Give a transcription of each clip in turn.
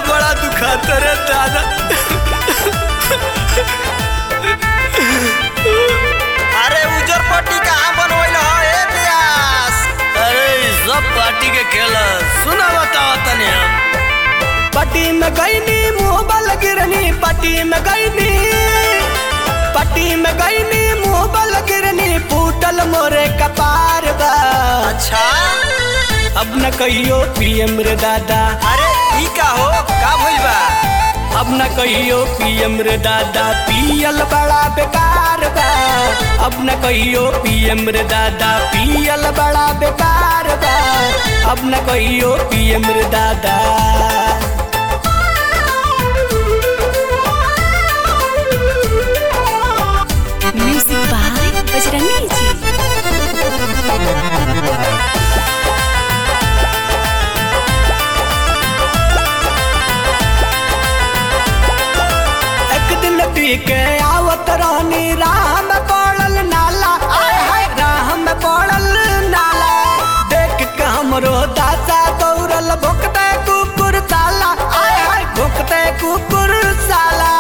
बड़ा दुखाता रे दादा अरे उजर पट्टी कहाँ बनवैल ह ए व्यास अरे ई सब पार्टी के खेल है। सुना बताओ तनी हम पट्टी में गईनी मुंह बल गिरनी पट्टी में गईनी पट्टी में गईनी मुंह बल गिरनी फूटल मोरे कपार बा अच्छा अब न कहियो पीएम रे दादा अरे ई का हो का भइल बा अब न कहियो पीएम रे दादा पियल बड़ा बेकार बा अब न कहियो पीएम रे दादा पियल बड़ा बेकार बा अब न कहियो पीएम रे दादा म्यूजिक बाय बजरंगी जी एक दिन पी के आवत रहनी राह में पड़ल नाला आय हाय राह में पड़ल नाला देख के हमरो दादा दौड़ल भुकते कुकुर साला आय हाय भुकते कुकुर साला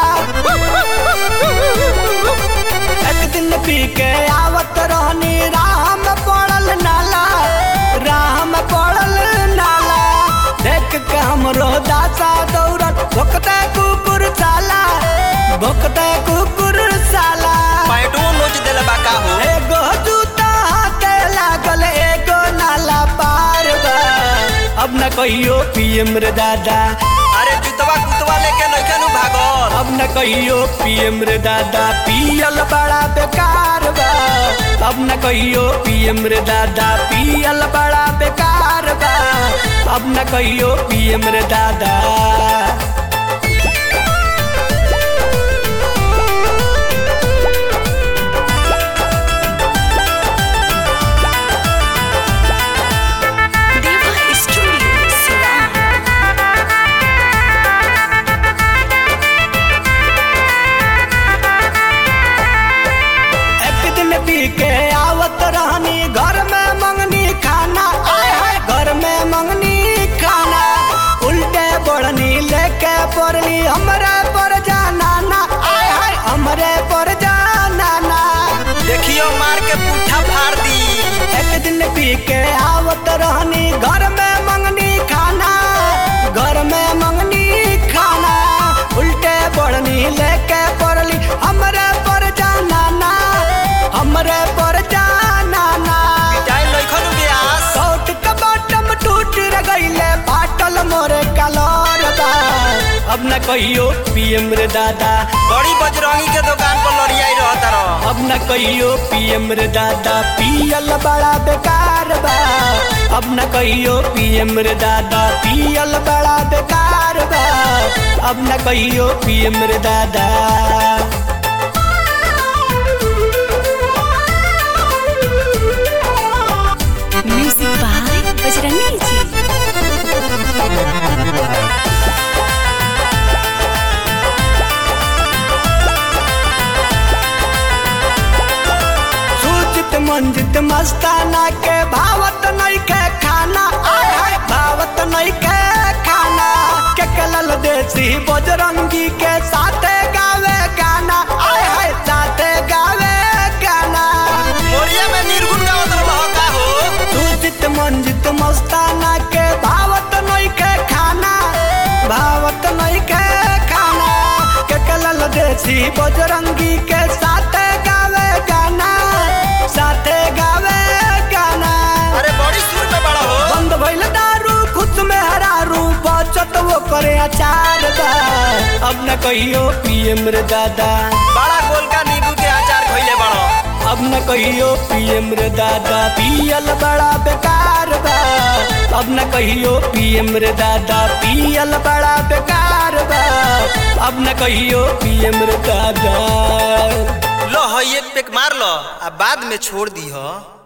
एक दिन पी के आवत रहनी राह में पड़ल नाला राह में पड़ल नाला देख के हमरो दादा दौड़ल भुकते कुकुर साला भुकते कुकुर साला पैटो नोच देले बा का हो एगो जूता हाथे लागल एगो नाला पार बा अब न कहियो पीएम रे दादा अरे जुतवा कुतवा लेके नइखे नु भागल अब न कहियो पीएम रे दादा पियल बड़ा बेकार बा अब न कहियो पीएम रे दादा पियल बड़ा बेकार बा अब न कहियो पीएम रे दादा देवा स्टूडियो सिवान एक दिन पी के आवत रहनी घर में मंगनी खाना आय हाय घर में मंगनी खाना उल्टे बढ़नी लेके पड़नी हमरे पर जाना ना आय हाय हमरे पर जाना ना देखियो मार के पुट्ठा फाड़ दी एक दिन पी के आवत रहनी घर में मंगनी खाना घर में मंगनी खाना उल्टे बढ़नी लेके पड़ली हमरे पर जाना ना हमरे पर जाना ना जाई नइखे नु व्यास सौट के बटम टूट रे गईले फाटल मोरे कलर बा अब न कहियो पीएम रे दादा बड़ी बजरंगी के दुकान पर लड़ियाई रहत रह अब न कहियो पीएम रे दादा पियल बड़ा बेकार बा अब न कहियो पीएम रे दादा पियल बड़ा बेकार बा अब न कहियो पीएम रे दादा म्यूजिक बाय बजरंगी जी सूचित मंजित मस्ताना के भावत नहीं के खाना आय हाय भावत नहीं के खाना के कलल देसी बजरंगी के साथे गावे गाना आय हाय साथे गावे गाना मोरिया में निर्गुण गावत रह का हो सूचित मंजित मस्ताना के भावत नहीं के खाना भावत नहीं के खाना के कलल देसी बजरंगी के साथे गावे गाना साथे गावे गाना अरे बड़ी सुर में बड़ा हो बंद भइल दारू खुद में हरारू बचत वो करे अचार बा अब न कहियो पीएम रे दादा बड़ा गोल का नींबू के अचार खइले बड़ो अब न कहियो पीएम रे दादा पियल बड़ा बेकार बा अब न कहियो पीएम रे दादा पियल बड़ा बेकार बा अब न कहियो पीएम रे दादा लो है एक पेक मार लो आ बाद में छोड़ दी हो